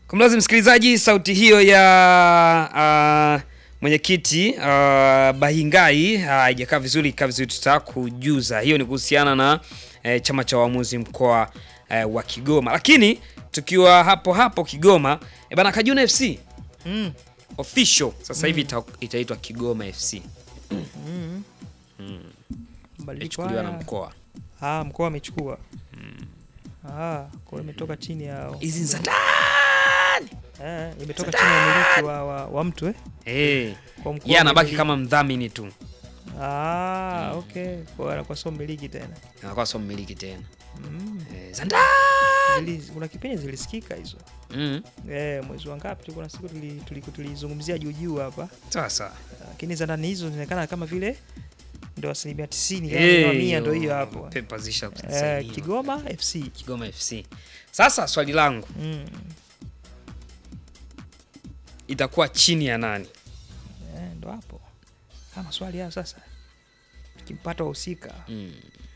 Kumlazi msikilizaji, sauti hiyo ya uh, mwenyekiti uh, Bahingai haijakaa uh, vizuri, ikaa vizuri, tutakujuza. Hiyo ni kuhusiana na eh, chama cha waamuzi mkoa eh, wa Kigoma. Lakini tukiwa hapo hapo Kigoma, eh, bana Kajuna FC Mm. official sasa hivi ita, itaitwa Kigoma FC Mabadiliko ichukuliwa na haya- mkoa. Ah, mkoa amechukua. Ah, kwa hiyo imetoka chini ya Hizi ni za ndani. eh, imetoka chini ya umiliki wa, wa, wa mtu eh. Eh, Kwa mkoa yeye anabaki umiliki. kama mdhamini tu, Ah, okay. Kwa hiyo anakuwa sio mmiliki tena. anakuwa sio mmiliki tena. Mm. Eh, za ndani. Zili, kuna kipindi zilisikika hizo. Mm. Eh, mwezi wa ngapi tulikuwa na siku tuli- tuli- tulizungumzia juu juu hapa. Sasa Lakini za ndani hizo zinaonekana kama vile ndio asilimia 90 Eh, yani mia ndio hiyo hapo. Pepa zisha Eh, sainiwa. Kigoma FC. Kigoma FC. Sasa swali langu Mm. itakuwa chini ya nani? Eh, ndo hapo. Kama swali hayo sasa. Tukimpata wahusika. Mm.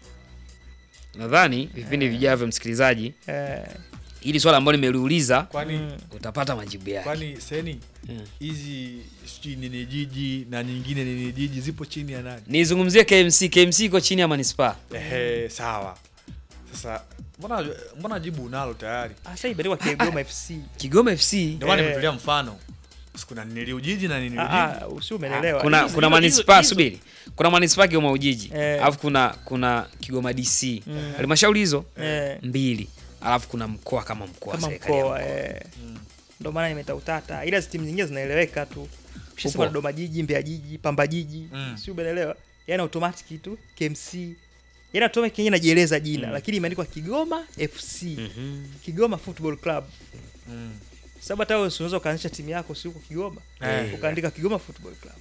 Nadhani vipindi vijavyo, msikilizaji, Eh, hili swala ambalo nimeliuliza Kwani mm. utapata majibu yake. kwani seni Mm. hizi sijui nini jiji na nyingine nini jiji zipo chini ya nani? Nizungumzie KMC. KMC iko chini ya manispaa. Ehe, sawa. Sasa mbona mbona jibu unalo tayari? Sasa imeandikwa Kigoma FC. Kigoma FC Ndio maana Eh. nimetolea mfano. Sikuna nili ujiji na nini Ah, ujiji. ah, usi umeelewa. kuna Hizo- kuna hizo- manispaa hizo- subiri, kuna manispaa Kigoma Ujiji, Eh. alafu kuna kuna Kigoma DC, Mm. halmashauri hizo Eh, mbili, alafu kuna mkoa kama mkoa, kama serikali ya mkoa mkoa. eh. Ndio maana imeta utata. Ila timu nyingine zinaeleweka tu. Ukishasema Upo. Dodoma Jiji, Mbeya Jiji, Pamba Jiji, Mm. si umeelewa? Yaani automatic tu KMC. Yaani automatic yenyewe inajieleza jina, Mm. lakini imeandikwa Kigoma FC. Mhm. Kigoma Football Club. Mm. Sababu hata wewe unaweza ukaanzisha timu yako si huko Kigoma. Eh. Ukaandika Kigoma Football Club.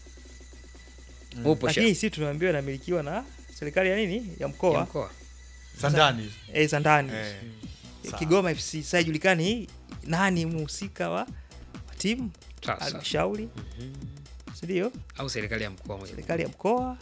Upo Lakini sha- sisi tunaambiwa inamilikiwa na serikali ya nini? Ya ya mkoa. mkoa. Sandani. Eh, za ndani. Eh. Sawa. Kigoma FC. Sasa haijulikani nani mhusika wa wa timu, Sasa. halmashauri. Si ndio? Au serikali ya mkoa moja. Serikali ya mkoa.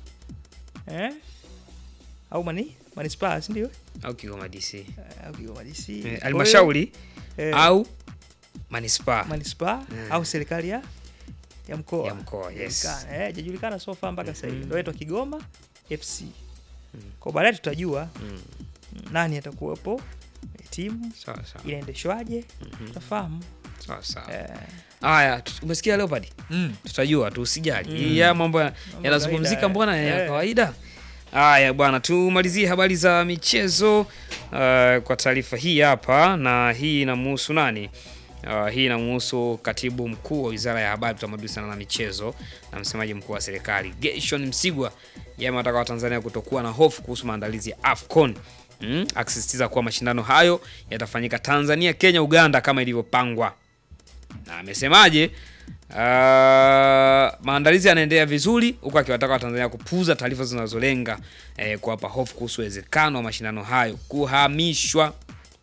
Eh? Au mani manispaa, si ndio? Au Kigoma DC. Eh, Au Kigoma DC. Eh, Kwa hiyo, halmashauri eh, au manispaa manispaa Eh. au serikali ya ya mkoa. ya mkoa, yes. Haijulikani. Eh, hajajulikana so far mpaka sasa hivi. Ndio inaitwa Kigoma FC. Kwa baadaye tutajua Mm. nani atakuwepo kwenye timu Sawa sawa. inaendeshwaje, tutafahamu. Sawa sawa. Eh, Haya, tu- umesikia Leopard? Mm. Tutajua tu, usijali. Ya mambo ya- yanazungumzika, kawaida, mbona ya eh. kawaida. Haya bwana, tumalizie habari za michezo uh, kwa taarifa hii hapa, na hii inamhusu nani? Uh, hii inamhusu katibu mkuu wa wizara ya habari, utamaduni, sanaa na michezo na msemaji mkuu wa serikali Gershon Msigwa yeye amewataka Watanzania kutokuwa na hofu kuhusu maandalizi ya AFCON mm, akisisitiza kuwa mashindano hayo yatafanyika Tanzania, Kenya, Uganda kama ilivyopangwa na amesemaje? Uh, maandalizi yanaendelea vizuri huku akiwataka Watanzania kupuuza taarifa zinazolenga eh, kuwapa hofu kuhusu uwezekano wa mashindano hayo kuhamishwa.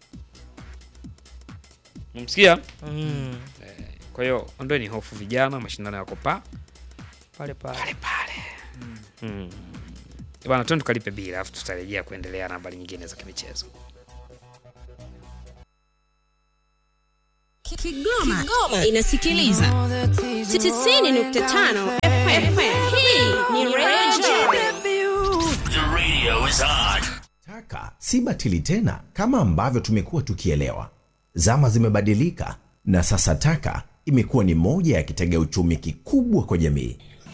Umsikia? mm, Kwa hiyo ondoeni hofu vijana, mashindano yako pa pale pale. pale pale. Mm. Bwana, twende tukalipe bila, alafu tutarejea kuendelea na habari nyingine za kimichezo. Kigoma, Kigoma inasikiliza 90.5 FM. Hii ni Radio The radio is on. Taka si batili tena kama ambavyo tumekuwa tukielewa. Zama zimebadilika na sasa taka imekuwa ni moja ya kitega uchumi kikubwa kwa jamii.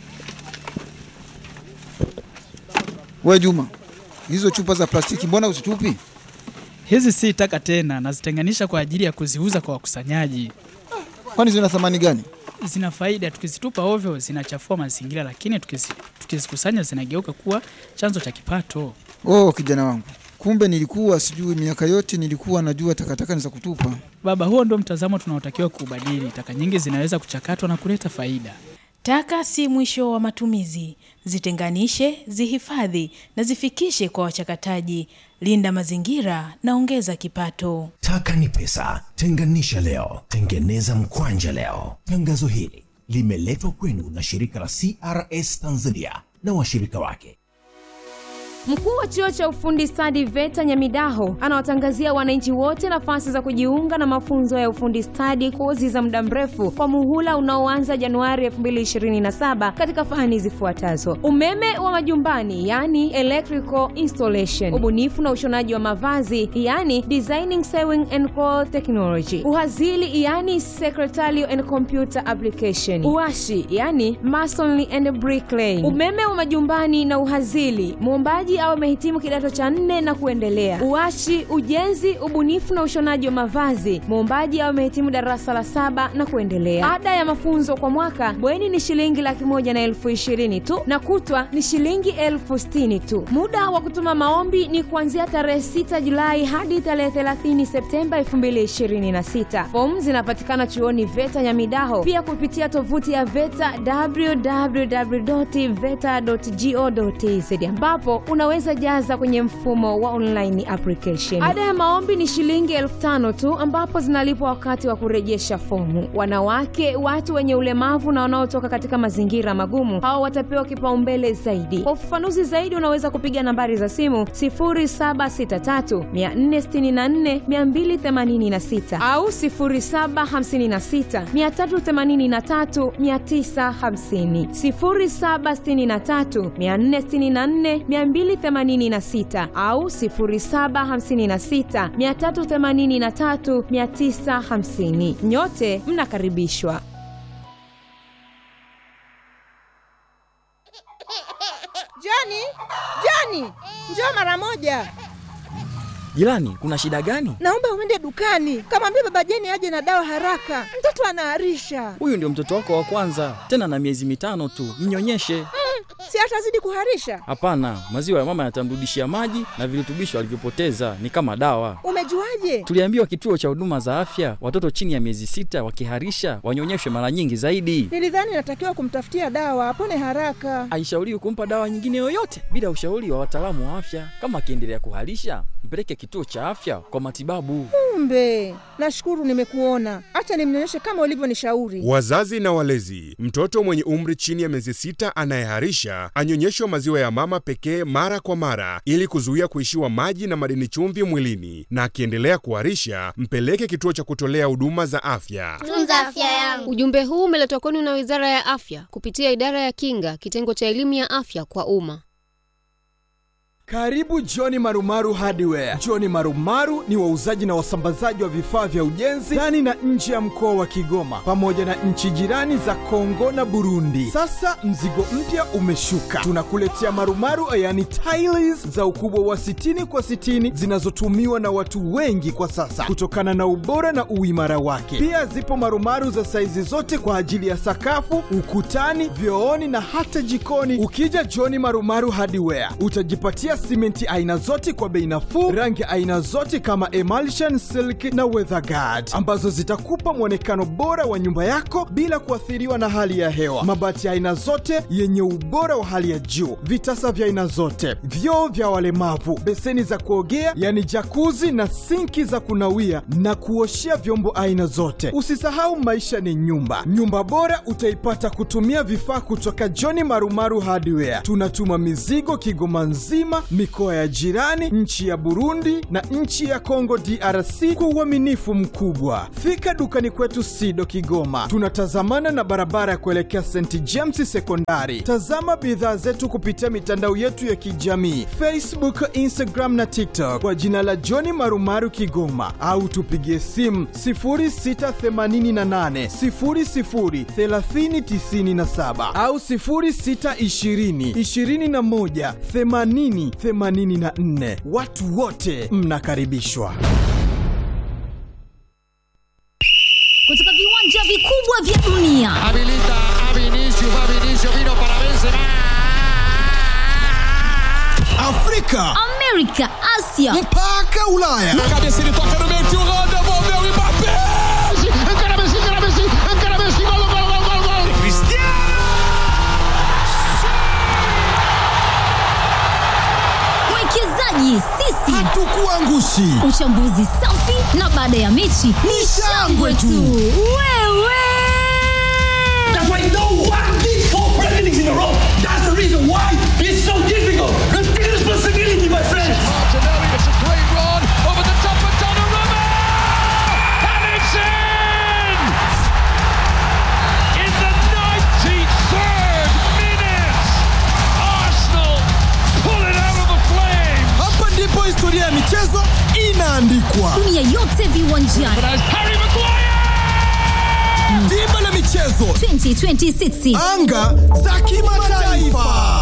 We Juma, hizo chupa za plastiki mbona uzitupi? Hizi si taka tena, nazitenganisha kwa ajili ya kuziuza kwa wakusanyaji. Kwani zina thamani gani? Zina faida, tukizitupa ovyo zinachafua mazingira, lakini tukizi- tukizikusanya zinageuka kuwa chanzo cha kipato. Oh, kijana wangu, kumbe nilikuwa sijui. Miaka yote nilikuwa najua takataka ni za kutupa. Baba, huo ndio mtazamo tunaotakiwa kuubadili. Taka nyingi zinaweza kuchakatwa na kuleta faida. Taka si mwisho wa matumizi. Zitenganishe, zihifadhi na zifikishe kwa wachakataji. Linda mazingira na ongeza kipato. Taka ni pesa, tenganisha leo, tengeneza mkwanja leo. Tangazo hili limeletwa kwenu na shirika la CRS Tanzania na washirika wake. Mkuu wa chuo cha ufundi stadi VETA Nyamidaho anawatangazia wananchi wote nafasi za kujiunga na mafunzo ya ufundi stadi, kozi za muda mrefu kwa muhula unaoanza Januari 2027 katika fani zifuatazo: umeme wa majumbani, yani electrical installation, ubunifu na ushonaji wa mavazi, yani designing sewing and cloth technology, uhazili, yani secretarial and computer application, uashi, yani masonry and bricklaying, umeme wa majumbani na uhazili, muombaji au amehitimu kidato cha nne na kuendelea. Uashi, ujenzi, ubunifu na ushonaji wa mavazi, muombaji au amehitimu darasa la saba na kuendelea. Ada ya mafunzo kwa mwaka bweni ni shilingi laki moja na elfu ishirini tu na kutwa ni shilingi elfu sitini tu. Muda wa kutuma maombi ni kuanzia tarehe 6 Julai hadi tarehe 30 Septemba 2026. Fomu zinapatikana chuoni VETA Nyamidaho, pia kupitia tovuti ya VETA www.veta.go.tz ambapo unaweza jaza kwenye mfumo wa online application. Ada ya maombi ni shilingi elfu tano tu ambapo zinalipwa wakati wa kurejesha fomu. Wanawake, watu wenye ulemavu na wanaotoka katika mazingira magumu, hao watapewa kipaumbele zaidi. Kwa ufafanuzi zaidi, unaweza kupiga nambari za simu 0763 464 286 au 0756 383 950, 0763 464 286 au 0756 383 950. Nyote mnakaribishwa. Joni, Joni, njoo mara moja. Jirani, kuna shida gani? Naomba uende dukani, kamwambia baba Jeni aje na dawa haraka, mtoto anaharisha. Huyu ndio mtoto wako wa kwanza, tena na miezi mitano tu, mnyonyeshe. Mm, si atazidi kuharisha? Hapana, maziwa ya mama yatamrudishia maji na virutubisho alivyopoteza, ni kama dawa. Umejuaje? Tuliambiwa kituo cha huduma za afya, watoto chini ya miezi sita wakiharisha wanyonyeshwe mara nyingi zaidi. Nilidhani natakiwa kumtafutia dawa apone haraka. Haishauriwi kumpa dawa nyingine yoyote bila ushauri wa wataalamu wa afya. Kama akiendelea kuharisha, mpeleke kituo cha afya kwa matibabu. Kumbe, nashukuru nimekuona. Acha nimnyonyeshe kama ulivyonishauri. Wazazi na walezi, mtoto mwenye umri chini ya miezi sita anayeharisha anyonyeshwe maziwa ya mama pekee mara kwa mara ili kuzuia kuishiwa maji na madini chumvi mwilini, na akiendelea kuharisha mpeleke kituo cha kutolea huduma za afya. Tunza afya yangu. Ujumbe huu umeletwa kwenu na Wizara ya Afya kupitia Idara ya Kinga, kitengo cha elimu ya afya kwa umma. Karibu Johni Marumaru Hardware. Johni Marumaru ni wauzaji na wasambazaji wa vifaa vya ujenzi ndani na nje ya mkoa wa Kigoma pamoja na nchi jirani za Kongo na Burundi. Sasa mzigo mpya umeshuka, tunakuletea marumaru yani tiles za ukubwa wa 60 kwa 60 zinazotumiwa na watu wengi kwa sasa kutokana na ubora na uimara wake. Pia zipo marumaru za saizi zote kwa ajili ya sakafu, ukutani, vyooni na hata jikoni. Ukija Johni Marumaru Hardware utajipatia simenti aina zote kwa bei nafuu, rangi aina zote kama emulsion, silk na weatherguard ambazo zitakupa mwonekano bora wa nyumba yako bila kuathiriwa na hali ya hewa. Mabati aina zote yenye ubora wa hali ya juu, vitasa vya aina zote, vyoo vya walemavu, beseni za kuogea yani jakuzi na sinki za kunawia na kuoshea vyombo aina zote. Usisahau maisha ni nyumba. Nyumba bora utaipata kutumia vifaa kutoka John Marumaru Hardware. Tunatuma mizigo Kigoma nzima, mikoa ya jirani, nchi ya Burundi na nchi ya Kongo DRC kwa uaminifu mkubwa. Fika dukani kwetu Sido Kigoma, tunatazamana na barabara ya kuelekea St James Sekondari. Tazama bidhaa zetu kupitia mitandao yetu ya kijamii Facebook, Instagram na TikTok kwa jina la John Marumaru Kigoma, au tupigie simu 0688 00 3097 au 0620 21 80 84. Watu wote mnakaribishwa. kutoka viwanja vikubwa vya dunia Habilita a Vinicius, va Vinicius, vino para Benzema. Afrika, amerika asia mpaka ulaya Na cabeça ele toca no meio, tio Rô, devolveu o Mbappé. Encara Messi, encara Messi, encara Messi, gol, gol, gol, gol, gol. mwekezaji sisi hatukuangushi. uchambuzi safi na baada ya mechi ni shangwe tu wewe That's why no one did four Premier Leagues in a row. That's the reason why it's so difficult. Repeat responsibility. michezo inaandikwa. Dunia yote viwanjani. Dimba la michezo 2026. anga za kimataifa.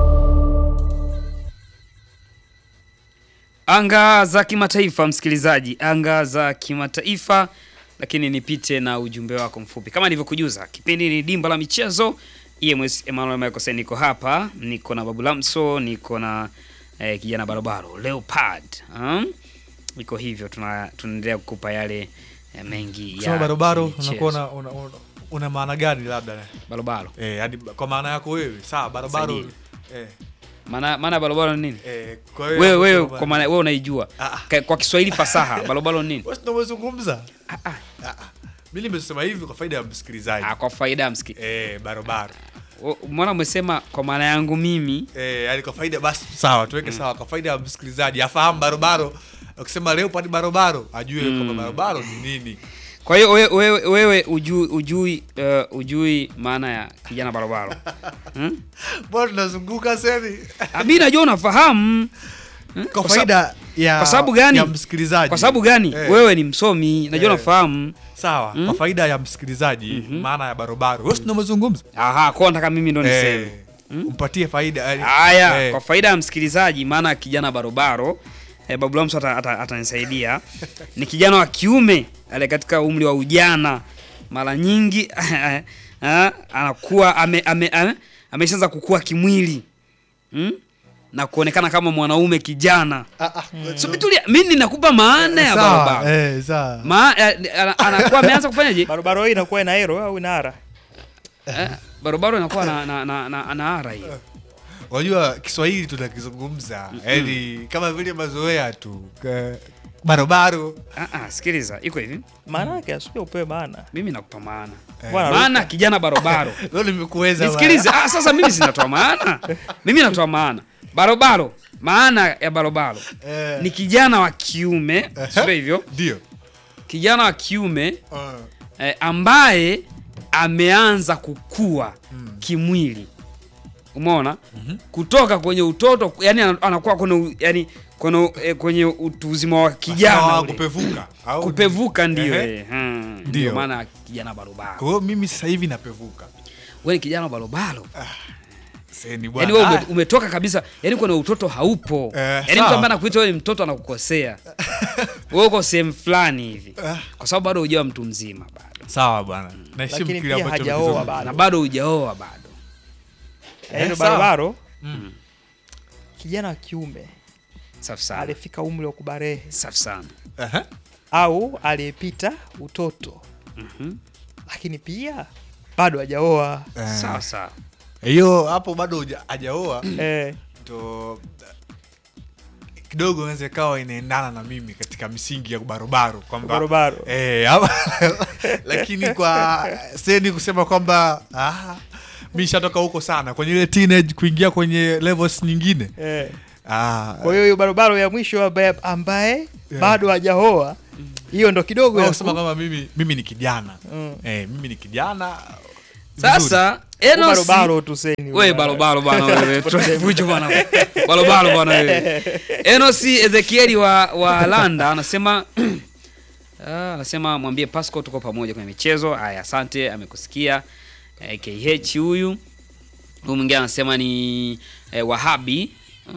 Anga za kimataifa, msikilizaji, anga za kimataifa. Lakini nipite na ujumbe wako mfupi kama nilivyokujuza. Kipindi ni dimba la michezo. EMS Emmanuel Michael Sen, niko hapa, niko na Babu Lamso, niko na eh, kijana barobaro Leopard. Um, iko hivyo, tuna tunaendelea kukupa yale eh, mengi Kusema ya barobaro michezo. unakuwa una, una, una, una maana gani labda? Barobaro. Eh, hadi kwa maana yako wewe. Sawa, barobaro. Saidi. Eh. Maana maana barobaro ni nini? Eh, kwa hiyo wewe hapo wewe kwa kwa maana wewe unaijua. Ka- Kwa Kiswahili fasaha barobaro ni nini? Wewe ndio umezungumza. Ah ah. Mimi nimesema hivi kwa faida ya msikilizaji. Ah, kwa faida ya msikilizaji. Eh, barobaro. Mbona umesema kwa maana yangu mimi? Eh, yani kwa faida basi sawa, tuweke sawa kwa faida ya msikilizaji afahamu barobaro. Ukisema Leopard barobaro, ajue kwamba barobaro ni nini. Kwa hiyo wewe wewe, wewe ujui ujui uh, ujui maana ya kijana barobaro. hmm? Bwana tunazunguka sasa. Mimi najua unafahamu. Hmm? Kwa Kwa faida sa- ya- Kwa sababu gani? ya msikilizaji. Kwa sababu gani? Eh. Wewe ni msomi, najua Eh. unafahamu. Sawa, kwa faida ya msikilizaji maana ya barobaro. Wewe ndio umezungumza. Aha, kwa nataka mimi ndo niseme. Eh, Umpatie faida. yani- Haya, eh. kwa faida ya msikilizaji, maana ya kijana barobaro eh, Babu Lamso ata- ata- atanisaidia. Ni kijana wa kiume ale katika umri wa ujana, mara nyingi ah, anakuwa ame, ame, ame, ameshaanza kukua kimwili hmm? na kuonekana kama mwanaume kijana. So mitulia, mimi ninakupa maana ya Sawa, barobaro. eh, sawa. Ma, eh, ana- anakuwa ameanza kufanyaje? Barobaro hii inakuwa ina ero au ina ara? Eh, barobaro inakuwa na na na, na, na ara hiyo. Unajua Kiswahili tunakizungumza yaani kama vile mazoea tu Ka- barobaro. Ah, ah, sikiliza, iko hivi. Maana yake asije upewe maana. Mimi nakupa maana. Bwana, Maana Luka. kijana barobaro. Leo nimekuweza. Nisikilize. bwana. Ah, sasa mimi sinatoa maana. Mimi natoa maana. Barobaro, maana ya barobaro Eh. ni kijana wa kiume, sio hivyo? Ndio. Kijana wa kiume eh, ambaye ameanza kukua kimwili. Umeona? Kutoka kwenye utoto, yani anakuwa kwenye u- yani kwenye eh, kwenye utu uzima wa kijana Sawa, ule. kupevuka, au- kupevuka ndio Ehe. eh, hmm, Ndio. ndio maana kijana barobaro. Kwa hiyo mimi sasa hivi napevuka. Wewe ni kijana barobaro. Sasa ni Yaani bwana. wewe Ah, ume- umetoka kabisa, yani kwenye utoto haupo. Eh, Yaani mtu sawa. ambaye anakuita wewe ni mtoto anakukosea. Wewe uko sehemu fulani hivi. Kwa sababu bado hujawa mtu mzima bado. Sawa bwana. Naheshimu Lakini kile pia ambacho hajaoa umekizungumza. bado. Na bado hujaoa bado. Yaani Eh, sawa. barobaro Mm. kijana wa kiume Safi sana. alifika umri wa kubarehe Safi sana. Aha. au aliyepita utoto lakini pia bado hajaoa. Eh. Sawa sawa. Hiyo hapo bado huja- hajaoa. Eh. Ndo kidogo inaweza ikawa inaendana na mimi katika misingi ya barobaro kwamba Barobaro. eh, ama- lakini kwa seni kusema kwamba ah, mi nishatoka huko sana kwenye ile teenage kuingia kwenye levels nyingine Eh. ah, Kwa hiyo hiyo barobaro ya mwisho ambaye, ambaye bado hajaoa hiyo ndo kidogo au ya kusema ku- kwamba mimi mimi ni kijana Mm. eh, mimi ni kijana Sasa Huko Enos barobaro tu seni wewe barobaro bwana wewe. Tufujo bwana. Barobaro bwana wewe. Enos Ezekieli wa wa Landa anasema Ah, anasema mwambie Pasco tuko pamoja kwenye michezo. Haya, asante, amekusikia. Eh, KH huyu. Huyu mwingine anasema ni eh, Wahabi.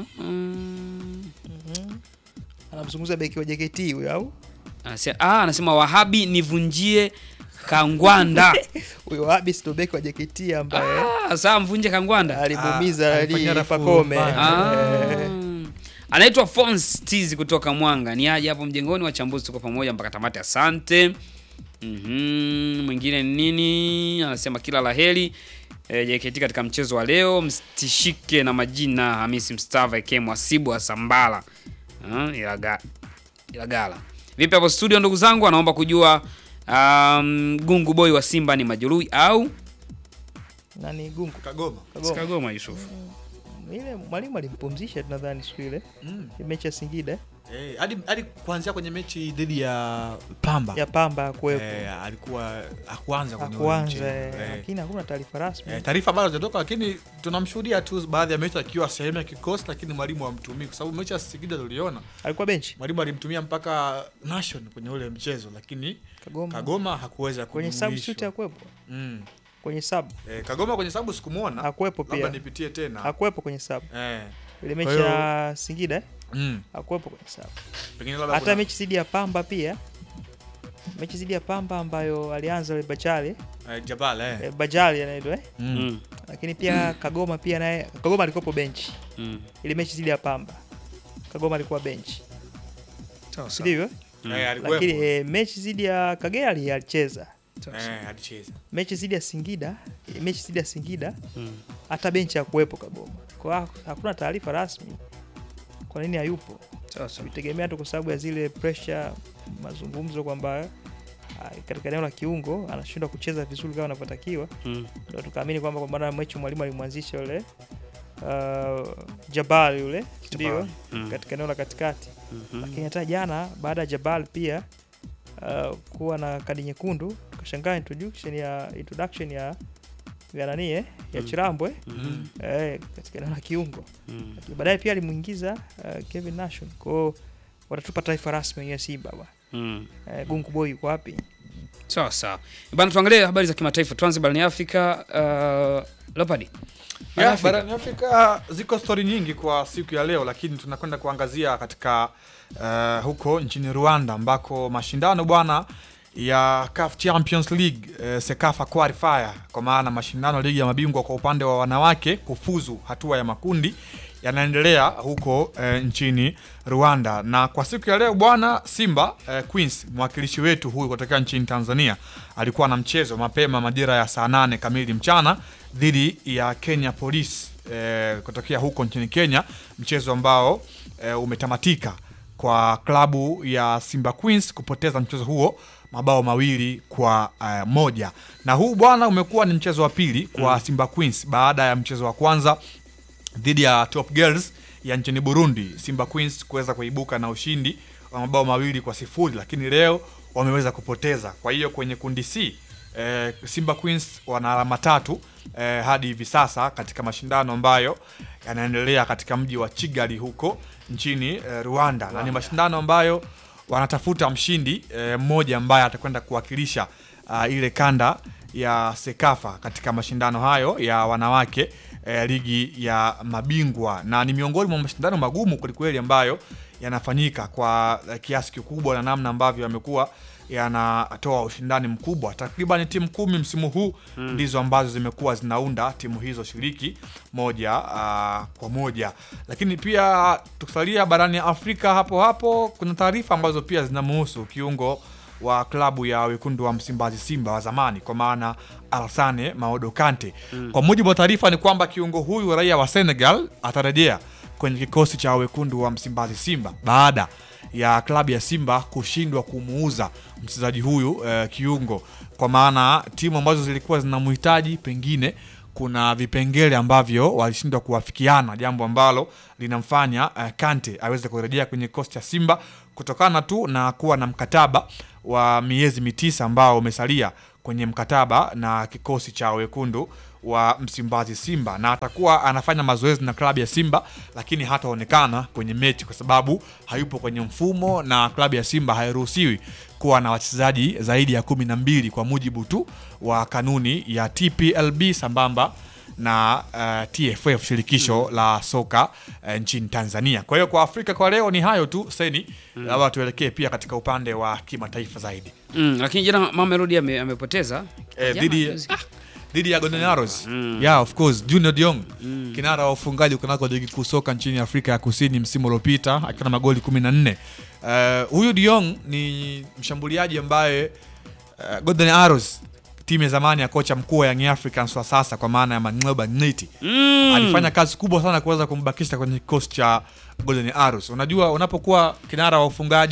Mm, anamzungumza beki wa JKT huyo au Anasema ah, anasema Wahabi nivunjie Kangwanda. huyo Wahabi ndo beki wa JKT ambaye Ah, saa mvunje Kangwanda. alimuumiza Ah, ali alifanya rafu Pakome. mbaya. Ah. Eh, Anaitwa Fons Tizi kutoka Mwanga. Ni aje hapo mjengoni, wachambuzi tuko pamoja mpaka tamati. Asante. Mhm, mwingine ni nini? Anasema kila laheri e, JKT katika mchezo wa leo, mstishike na majina Hamisi Mstava eke Mwasibu wa Sambala. Ah, Ilaga, Ilagala. Vipi hapo studio ndugu zangu? Anaomba kujua um, Gungu Boy wa Simba ni majeruhi au nani Gungu Kagoma Kagoma. Kagoma Yusuf. ile mwalimu alimpumzisha tunadhani siku ile mechi ya Singida Eh, hadi hadi kuanzia kwenye mechi dhidi ya Pamba ya Pamba hakuwepo. eh, alikuwa hakuanza kwenye ule Hakuanza, mchezo. eh, Eh. lakini hakuna taarifa rasmi. Eh, taarifa bado hazijatoka, lakini tunamshuhudia tu baadhi ya mechi akiwa sehemu ya kikosi, lakini mwalimu hamtumii kwa sababu mechi ya Singida tuliona alikuwa benchi, mwalimu alimtumia mpaka nation kwenye ule mchezo, lakini Kagoma, Kagoma hakuweza kwenye kujumuishwa. substitute hakuwepo. Mm. Kwenye sub Eh, Kagoma kwenye sababu sikumuona. hakuwepo Labda pia. nipitie tena. Hakuwepo kwenye sub. Eh. Ile Kwa mechi hiyo- ya Singida eh? Mm. hakuwepo kwenye sub. Pengine labda Hata kuna- mechi dhidi ya Pamba pia mechi dhidi ya Pamba ambayo alianza yule Bachali Eh, Jabal eh. eh, Bajali anaitwa eh? Mm. Lakini pia Kagoma pia naye Kagoma alikuwa benchi Mm. ile mechi dhidi ya Pamba Kagoma alikuwa benchi Sawa, sawa. ndivyo Mm. Eh, alikuwepo. lakini eh, mechi dhidi ya Kagera ali- alicheza Eh, alicheza. mechi dhidi ya Singida eh, mechi dhidi ya Singida hata benchi hakuwepo Kagoma kwa hiyo hakuna taarifa rasmi kwa nini hayupo tulitegemea tu kwa sababu ya zile pressure mazungumzo kwamba ah, katika eneo la kiungo anashindwa kucheza vizuri kama anavyotakiwa Mm. ndio tukaamini kwamba kwa maana mechi mwalimu alimwanzisha yule uh, Jabal yule ndio Mm. katika eneo la katikati Mhm. lakini hata jana baada ya Jabal pia uh, kuwa na kadi nyekundu tukashangaa introduction ya introduction ya ya nani eh, ya Mm. Chirambwe Mhm. eh, katika eneo la kiungo Mm. Lakini baadaye pia alimuingiza uh, Kevin Nation kwao watatupa taarifa rasmi wenyewe Simba ba Mm. eh, Gungu Boy yuko wapi Sawa sawa. Bana tuangalie habari za kimataifa. Tuanze barani Afrika. Uh, Leopard. Barani Yeah, Afrika. barani Afrika ziko stori nyingi kwa siku ya leo, lakini tunakwenda kuangazia katika uh, huko nchini Rwanda ambako mashindano bwana ya CAF Champions League uh, Sekafa Qualifier kwa maana mashindano ya ligi ya mabingwa kwa upande wa wanawake kufuzu hatua ya makundi yanaendelea huko uh, nchini Rwanda, na kwa siku ya leo bwana Simba uh, Queens mwakilishi wetu huyu kutokea nchini Tanzania alikuwa na mchezo mapema majira ya saa nane kamili mchana dhidi ya Kenya Police eh, kutokea huko nchini Kenya, mchezo ambao eh, umetamatika kwa klabu ya Simba Queens kupoteza mchezo huo mabao mawili kwa eh, moja, na huu bwana umekuwa ni mchezo wa pili kwa Simba Queens baada ya mchezo wa kwanza dhidi ya Top Girls ya nchini Burundi, Simba Queens kuweza kuibuka na ushindi wa mabao mawili kwa sifuri, lakini leo wameweza kupoteza. Kwa hiyo kwenye kundi C eh, Simba Queens wana alama tatu eh, hadi hivi sasa katika mashindano ambayo yanaendelea katika mji wa Kigali huko nchini eh, Rwanda, na ni mashindano ambayo wanatafuta mshindi eh, mmoja ambaye atakwenda kuwakilisha uh, ile kanda ya Sekafa katika mashindano hayo ya wanawake eh, ligi ya mabingwa, na ni miongoni mwa mashindano magumu kwelikweli ambayo yanafanyika kwa eh, kiasi kikubwa na namna ambavyo yamekuwa yanatoa ushindani mkubwa. Takriban timu kumi msimu huu Mm. ndizo ambazo zimekuwa zinaunda timu hizo shiriki moja uh, kwa moja, lakini pia tukisalia barani Afrika hapo hapo, kuna taarifa ambazo pia zinamuhusu kiungo wa klabu ya wekundu wa Msimbazi Simba wa zamani kwa maana Alassane Maodo Kante. Mm. Kwa mujibu wa taarifa ni kwamba kiungo huyu raia wa Senegal atarejea kwenye kikosi cha wekundu wa Msimbazi Simba baada ya klabu ya Simba kushindwa kumuuza mchezaji huyu eh, kiungo, kwa maana timu ambazo zilikuwa zinamhitaji pengine kuna vipengele ambavyo walishindwa kuwafikiana, jambo ambalo linamfanya uh, Kante aweze kurejea kwenye kikosi cha Simba kutokana tu na kuwa na mkataba wa miezi mitisa ambao umesalia kwenye mkataba na kikosi cha wekundu wa Msimbazi Simba, na atakuwa anafanya mazoezi na klabu ya Simba, lakini hataonekana kwenye mechi kwa sababu hayupo kwenye mfumo, na klabu ya Simba hairuhusiwi kuwa na wachezaji zaidi ya kumi na mbili kwa mujibu tu wa kanuni ya TPLB sambamba na uh, TFF shirikisho la soka uh, nchini Tanzania. Kwa hiyo kwa Afrika kwa leo ni hayo tu seni, labda tuelekee pia katika upande wa kimataifa zaidi Mm, lakini jana Mamelodi ame, amepoteza eh, Jana, dhidi juzi. dhidi ya Golden Arrows yeah, of course Junior Diong kinara wa ufungaji kunako ligi kuu soka nchini Afrika ya Kusini msimu uliopita akiwa na magoli 14. Uh, huyu Diong ni mshambuliaji ambaye uh, Golden Arrows timu ya zamani ya kocha mkuu wa Young Africans wa sasa kwa maana ya Mangleba Ngiti Mm. alifanya kazi kubwa sana kuweza kumbakisha kwenye kikosi cha Golden Arrows. Unajua, unapokuwa kinara wa ufungaji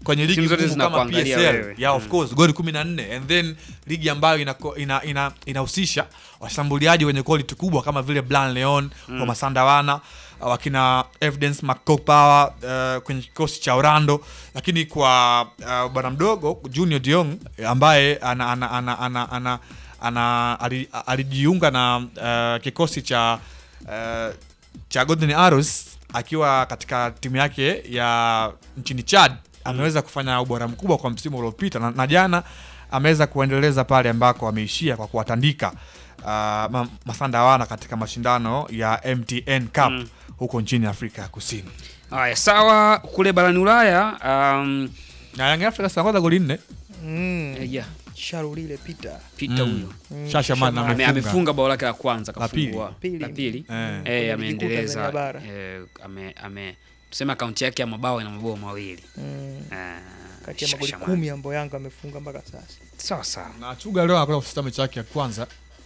kwenye ligi Timu zote ngumu kama zinakuangalia PSL wewe. yeah, of Mm. course goli 14 and then ligi ambayo inako- ina- ina- inahusisha washambuliaji wenye quality kubwa kama vile Blan Leon Mm. wa Masandawana uh, wakina Evidence McCopower uh, kwenye kikosi cha Orlando, lakini kwa uh, bwana mdogo Junior Diong ambaye ana, ana, ana, ana, ana, ana, ali- alijiunga na uh, kikosi cha uh, cha Golden Arrows akiwa katika timu yake ya nchini Chad ameweza kufanya ubora mkubwa kwa msimu uliopita na, na jana ameweza kuendeleza pale ambako ameishia kwa kuwatandika uh, ma, Masandawana katika mashindano ya MTN Cup huko nchini Afrika ya Kusini. Haya, sawa. Kule barani Ulaya um, na Young Africans anaongoza goli nne. Mm. Eh, yeah. Sharulile Peter. Peter Mm. huyo Mm, Shashaman Shashaman. Ame- amefunga bao lake la kwanza La pili. kafungua Pili. la pili Eh. eh, Kwenye ligi kuu ameendeleza Tanzania bara. eh, ame ame tuseme akaunti yake ya mabao ina mabao mawili Mm. Eh, Kati ya magoli Shashaman. kumi ambayo Yanga amefunga mpaka sasa. sawa sawa Na Chuga leo anakwenda kufuta mechi yake ya kwanza.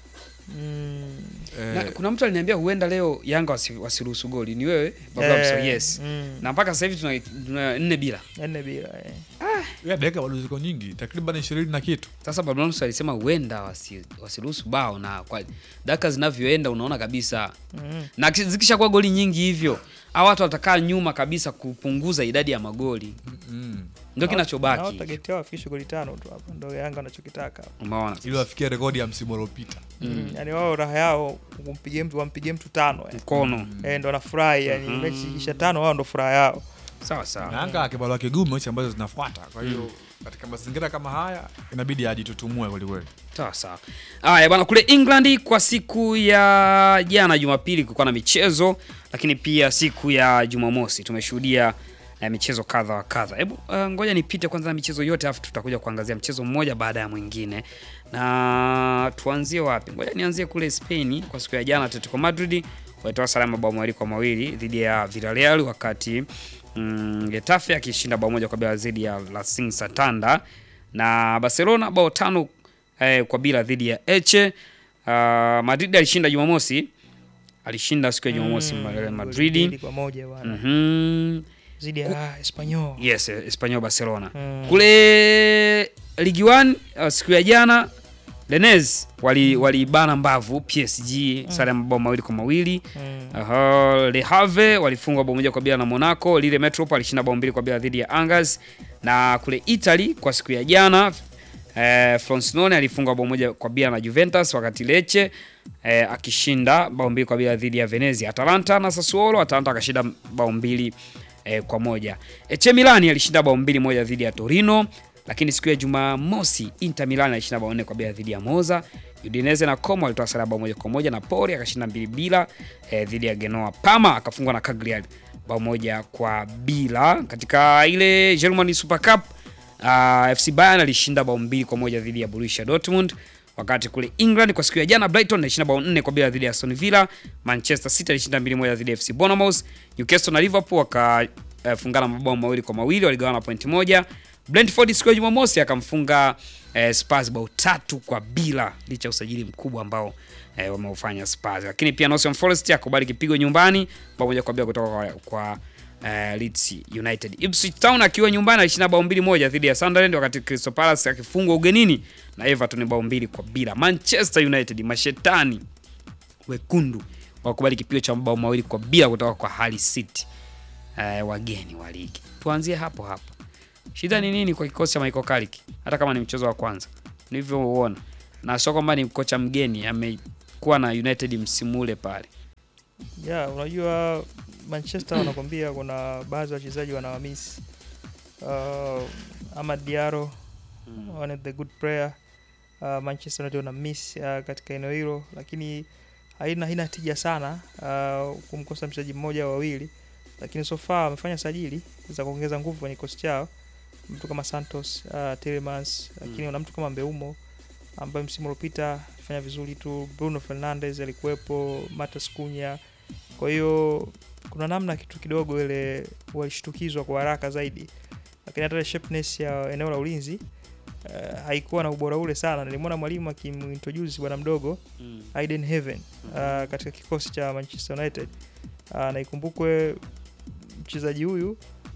Mm. na, Eh, kuna mtu aliniambia huenda leo Yanga wasi- wasiruhusu goli ni wewe Baba Eh, Mso, yes mm. na mpaka sasa hivi tuna, tuna nne bila Nne bila eh. ya dakika bado ziko nyingi, takriban 20 na kitu. sasa Baba Mso alisema huenda wasi, wasiruhusu bao na kwa dakika zinavyoenda unaona kabisa Mm. na ki- zikishakuwa goli nyingi hivyo hawa watu watakaa nyuma kabisa kupunguza idadi ya magoli Mm. ndio Nao kinachobaki target yao wafikishe goli tano tu hapa. Ndio Yanga wanachokitaka. umeona Ili wafikie rekodi ya msimu uliopita. Mm. Yaani wao raha yao kumpigie mtu wampigie mtu tano yani. mkono Eh, ndo wanafurahi yani mechi kisha tano wao ndo furaha yao. sawa sawa Na Yanga akibalwa kigumu mechi ambazo zinafuata. Kwa hiyo katika mazingira kama haya inabidi ajitutumue kweli kweli. sawa sawa haya bwana kule england kwa siku ya jana jumapili kulikuwa na michezo lakini pia siku ya jumamosi tumeshuhudia eh, michezo kadha wa kadha hebu uh, ngoja nipite kwanza na michezo yote alafu tutakuja kuangazia mchezo mmoja baada ya mwingine na tuanzie wapi ngoja nianzie kule spain kwa siku ya jana atletico madrid walitoa sare ya mabao mawili kwa mawili dhidi ya villarreal wakati mm, getafe akishinda bao moja kwa bila dhidi ya racing santander na barcelona bao tano eh, kwa bila dhidi ya Eche. Uh, Madrid alishinda Jumamosi, alishinda siku ya Jumamosi Mm, mm, goli Madrid. mbili kwa moja bwana. Mhm. Zidi ya Espanyol. Yes, eh, Espanyol Barcelona. Mm. Kule Ligi 1 uh, siku ya jana Rennes wali waliibana mbavu PSG sare ya mabao mawili kwa mawili. Mm. Uh, Le Havre walifungwa bao moja kwa bila na Monaco. Lille Metropole alishinda bao mbili kwa bila dhidi ya Angers. Na kule Italy kwa siku ya jana eh, Frosinone alifungwa bao moja kwa bila na Juventus, wakati Lecce eh, akishinda bao mbili kwa bila dhidi ya Venezia. Atalanta na Sassuolo, Atalanta akashinda bao mbili eh, kwa moja. AC Milan alishinda bao mbili moja dhidi ya Torino, lakini siku ya Jumamosi Inter Milan alishinda bao nne kwa bila dhidi ya Monza. Udinese na Como walitoa sare ya bao moja kwa moja na Napoli akashinda mbili bila eh, dhidi ya Genoa. Parma akafungwa na Cagliari bao moja kwa bila. Katika ile Germany Super Cup uh, FC Bayern alishinda bao mbili kwa moja dhidi ya Borussia Dortmund. Wakati kule England kwa siku ya jana Brighton alishinda bao nne kwa bila dhidi ya Aston Villa. Manchester City alishinda mbili moja dhidi ya FC Bournemouth. Newcastle na Liverpool wakafungana mabao mawili kwa mawili, waligawana pointi moja. Brentford siku ya Jumamosi akamfunga eh, Spurs bao tatu kwa bila licha ya usajili mkubwa ambao eh, wameufanya Spurs. Lakini pia Nottingham Forest akubali kipigo nyumbani bao moja kwa bila kutoka kwa, kwa eh, Leeds United. Ipswich Town akiwa nyumbani alishinda bao mbili moja dhidi ya Sunderland, wakati Crystal Palace akifungwa ugenini na Everton bao mbili kwa bila. Manchester United mashetani wekundu wakubali kipigo cha mabao mawili kwa bila kutoka kwa Hull City eh, wageni wa ligi. Tuanzie hapo hapo. Shida ni nini kwa kikosi cha Michael Carrick hata kama ni mchezo wa kwanza nilivyouona, na sio kwamba ni kocha mgeni, amekuwa na United msimu ule pale. Yeah, unajua Manchester wanakwambia kuna baadhi ya wachezaji wanawamiss. Uh, Amad Diallo one of the good player uh, Manchester United wana miss uh, katika eneo hilo, lakini haina haina tija sana uh, kumkosa mchezaji mmoja au wawili, lakini so far wamefanya sajili za kuongeza nguvu kwenye kikosi chao, mtu kama Santos uh, Tielemans, lakini wana mtu kama Mbeumo ambaye msimu uliopita alifanya vizuri tu. Bruno Fernandes alikuwepo, Matheus Cunha. Kwa hiyo kuna namna kitu kidogo ile walishtukizwa kwa haraka zaidi, lakini hata ile sharpness ya eneo la ulinzi uh, haikuwa na ubora ule sana. Nilimwona mwalimu akimintroduce bwana mdogo Mm. Aiden Heaven uh, katika kikosi cha Manchester United uh, na ikumbukwe mchezaji huyu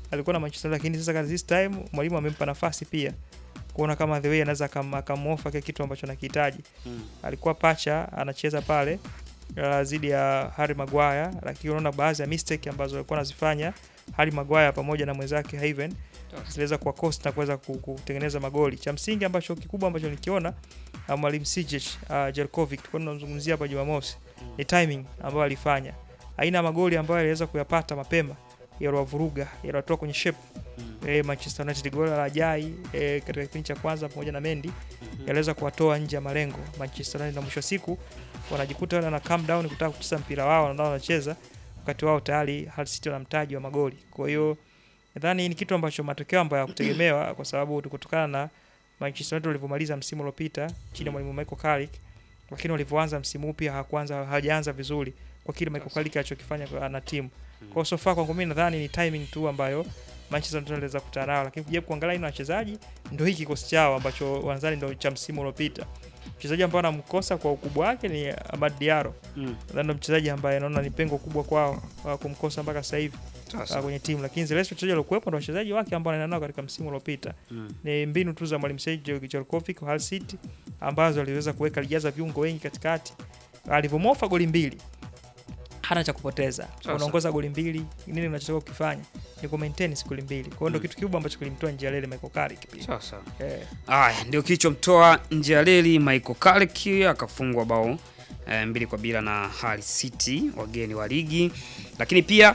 alikuwa na Manchester lakini sasa this time mwalimu amempa nafasi pia kuona kama the way anaweza akam- akamuofa kile kitu ambacho anakihitaji. Mm. Alikuwa pacha anacheza pale uh, zidi ya Harry Maguire, lakini unaona baadhi ya mistake ambazo alikuwa anazifanya Harry Maguire pamoja na mwenzake Haven ziliweza kuwa cost na kuweza ku- kutengeneza magoli. Cha msingi ambacho kikubwa ambacho nikiona uh, mwalimu Sijic uh, Jelkovic tulikuwa tunamzungumzia hapa Jumamosi ni timing ambayo alifanya, aina ya magoli ambayo aliweza kuyapata mapema yaliwavuruga, yaliwatoa kwenye shape eh, Manchester United. Goli la Ajai eh, katika kipindi cha kwanza pamoja na Mendy yaliweza kuwatoa nje ya malengo Manchester United, na mwisho wa siku wanajikuta wale wana calm down kutaka kucheza mpira wao na wanacheza wakati wao tayari Hull City wana mtaji wa magoli. Kwa hiyo nadhani ni kitu ambacho matokeo ambayo hakutegemewa kwa sababu kutokana na Manchester United walivyomaliza msimu uliopita chini ya mwalimu Michael Carrick, lakini walivyoanza msimu huu pia hawakuanza hawajaanza vizuri kwa kile Michael Carrick alichokifanya kwa- na timu. Kwa hiyo so far kwangu mimi nadhani ni timing tu ambayo Manchester United waliweza kukutana nayo, lakini kujaribu kuangalia aina ya wachezaji ndio hiki kikosi chao ambacho wanzani ndio cha msimu uliopita. Mchezaji ambaye anamkosa kwa ukubwa wake ni Amad Diallo. Mm. Nadhani ndio mchezaji ambaye naona ni pengo kubwa kwao uh, kumkosa mpaka sasa hivi Sasa. uh, kwenye timu, lakini zile wachezaji waliokuwepo ndio wachezaji wake ambao anaenda nao katika msimu uliopita. Mm. Ni mbinu tu za mwalimu Sergio Jelkovic wa Hull City ambazo aliweza kuweka alijaza viungo wengi katikati. Alivyomofa goli mbili hana cha kupoteza. Sasa. Unaongoza goli mbili, nini unachotakiwa kukifanya? Ni ku maintain siku goli mbili. Kwa hiyo ndio Mm. kitu kikubwa ambacho kilimtoa nje ya lele Michael Carrick pia. Sasa. Eh. Aya, ndio kilichomtoa nje ya reli Michael Carrick akafungwa bao eh, mbili kwa bila na Hull City wageni wa ligi, lakini pia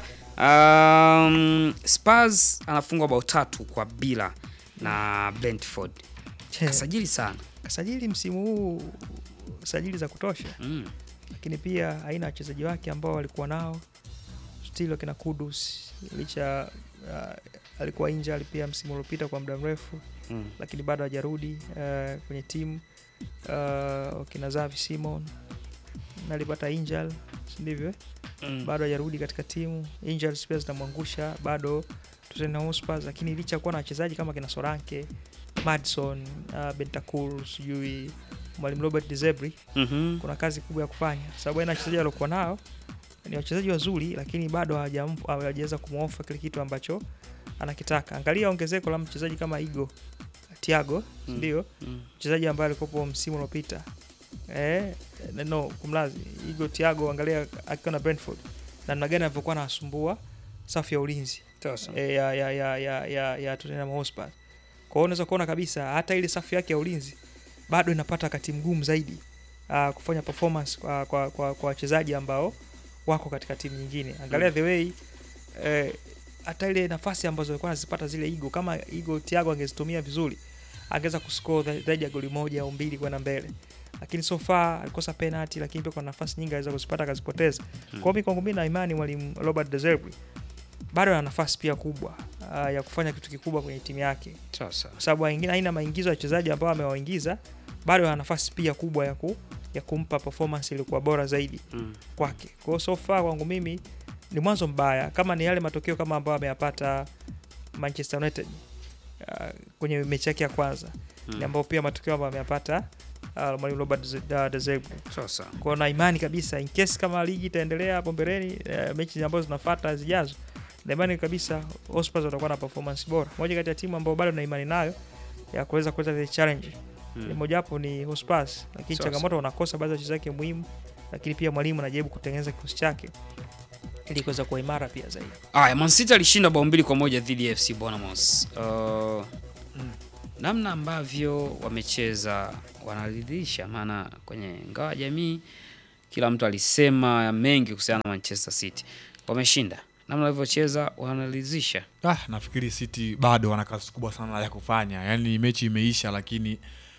um, Spurs anafungwa bao tatu kwa bila na Brentford. Kasajili sana. Kasajili msimu huu sajili za kutosha. Mm. Lakini pia aina ya wachezaji wake ambao walikuwa nao still wakina Kudus licha uh, alikuwa injured pia msimu uliopita kwa muda mrefu Mm. lakini bado hajarudi uh, kwenye timu uh, wakina Xavi Simon na alipata injury si ndivyo eh? Mm. bado hajarudi katika timu injuries pia zinamwangusha bado Tottenham Hotspur lakini licha ya kuwa na wachezaji kama kina Soranke Madison uh, Bentancur sijui mwalimu Robert De Zerbi Mhm. kuna kazi kubwa ya kufanya kwa sababu aina ya wachezaji waliokuwa nao ni wachezaji wazuri lakini bado hawajam- hawajaweza kumwofa kile kitu ambacho anakitaka angalia ongezeko la mchezaji kama Igo Thiago Mm. ndio Mm. mchezaji ambaye alikuwa msimu uliopita eh no kumlazi Igo Thiago angalia akiwa na Brentford na namna gani alivyokuwa anasumbua safu ya ulinzi Sasa. eh, ya ya ya ya ya, ya Tottenham Hotspur kwa hiyo unaweza kuona kabisa hata ile safu yake ya ulinzi bado inapata wakati mgumu zaidi uh, kufanya performance kwa kwa kwa kwa wachezaji ambao wako katika timu nyingine. Angalia Mm. the way eh, hata ile nafasi ambazo alikuwa anazipata zile Igo, kama Igo Thiago angezitumia vizuri, angeweza kuscore za- zaidi ya goli moja au mbili kwenda mbele, lakini so far alikosa penalty, lakini pia kwa nafasi nyingi aliweza kuzipata akazipoteza. Kwa hiyo mimi kwangu mimi na imani mwalimu Robert De Zerbi bado ana nafasi pia kubwa uh, ya kufanya kitu kikubwa kwenye timu yake Sasa. kwa sababu aina aina maingizo ya wachezaji ambao amewaingiza bado ana nafasi pia kubwa ya, ku, ya kumpa performance ilikuwa bora zaidi Mm. kwake. Kwa hiyo so far kwangu mimi ni mwanzo mbaya, kama ni yale matokeo kama ambayo ameyapata Manchester United uh, kwenye mechi yake ya kwanza Mm. ni ambao pia matokeo ambayo ameyapata uh, mwalimu Robert De- De- De Zerbi. Sasa. Kwa hiyo na imani kabisa in case kama ligi itaendelea hapo mbeleni uh, mechi ambazo zinafuata zijazo na imani kabisa Hotspur watakuwa na performance bora. Moja kati ya timu ambayo bado na imani nayo ya kuweza kuleta the challenge Mm. ni mojawapo ni Hotspur, lakini Sasa. changamoto wanakosa baadhi ya wachezaji wake muhimu, lakini pia mwalimu anajaribu kutengeneza kikosi chake ili kuweza kuwa imara pia zaidi. Aya, Man City alishinda bao mbili kwa moja dhidi ya FC Bournemouth. Uh, namna ambavyo wamecheza wanaridhisha, maana kwenye ngao ya jamii kila mtu alisema mengi kuhusiana na Manchester City. Wameshinda, namna walivyocheza wanaridhisha. Ah, nafikiri City bado wana kazi kubwa sana ya kufanya. Yaani mechi imeisha, lakini